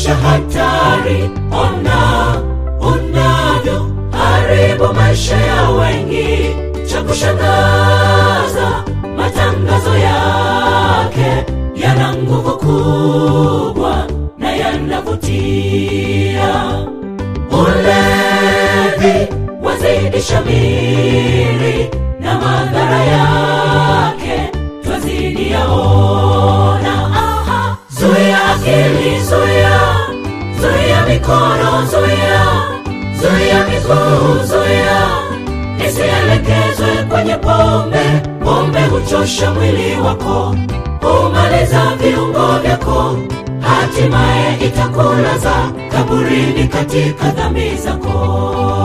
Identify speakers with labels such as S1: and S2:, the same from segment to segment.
S1: maisha hatari. Ona unavyo haribu maisha ya wengi. Cha kushangaza, matangazo yake yana nguvu kubwa na yanavutia. Ulevi wazidi shamiri na madhara yake twazidi yaona. Aha, zuia akili, zuia, zuia mikono, zuia, zuia miguu, zuia isielekezwe kwenye pombe. Pombe huchosha mwili wako, humaliza viungo vyako, hatimaye itakulaza kaburini katika dhambi zako.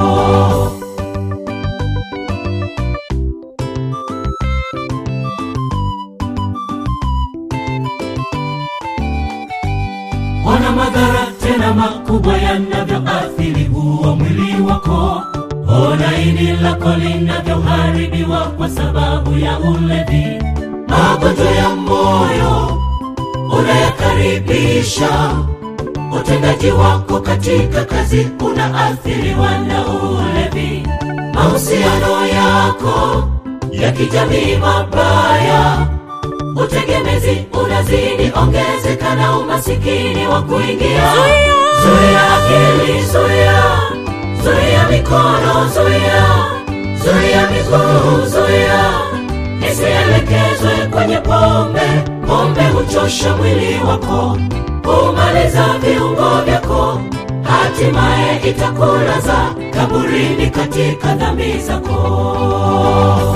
S1: Ona madhara tena makubwa yanavyoathiri huo mwili wako. Ona ini lako linavyoharibiwa kwa sababu ya ulevi. Magonjwa ya moyo unayakaribisha, utendaji wako katika kazi unaathiriwa na ulevi. Mahusiano yako ya kijamii mabaya utegemezi unazidi ongezeka na umasikini wa kuingia. Zuia akili, zuia, zuia mikono, zuia, zuia miguu, zuia isielekezwe kwenye pombe. Pombe huchosha mwili wako, humaliza viungo vyako, hatimaye itakulaza kaburini katika dhambi zako.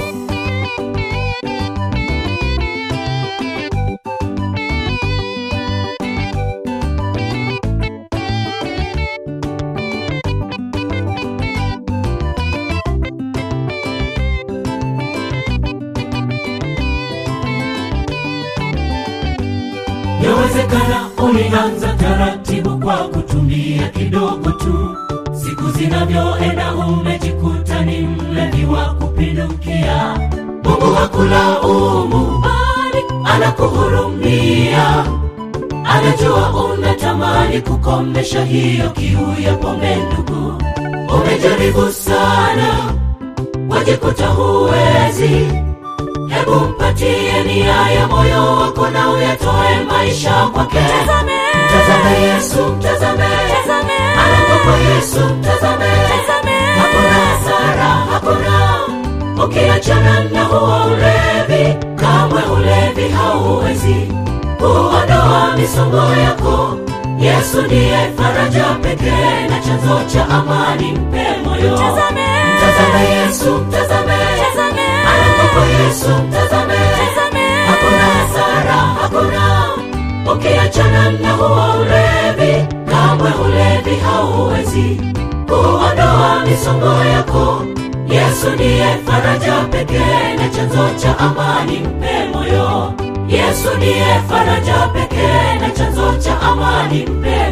S1: Yawezekana ulianza taratibu kwa kutumia kidogo tu, siku zinavyoenda umejikuta ni mlevi wa kupindukia. Mungu hakulaumu, bali anakuhurumia. Anajua unatamani kukomesha hiyo kiu ya pombe. Ndugu, umejaribu sana, wajikuta huwezi Hebu mpatie nia ya moyo wako na uyatoe maisha kwake. Mtazame Yesu, mtazame anakopa Yesu, mtazame hakuna hasara, hakuna ukiachana na huo ulevi, kamwe ulevi hauwezi kuondoa misongo yako. Yesu ndiye faraja pekee na chanzo cha amani, mpe moyo. Mtazame Yesu, mtazame anakopa Yesu, mtazame hakuna hasara, hakuna ukiachana na huo ulevi, kamwe ulevi hauwezi kuondoa misongo yako. Yesu ndiye faraja pekee na chanzo cha amani, mpe moyo. Yesu ndiye faraja pekee na chanzo cha amani, mpe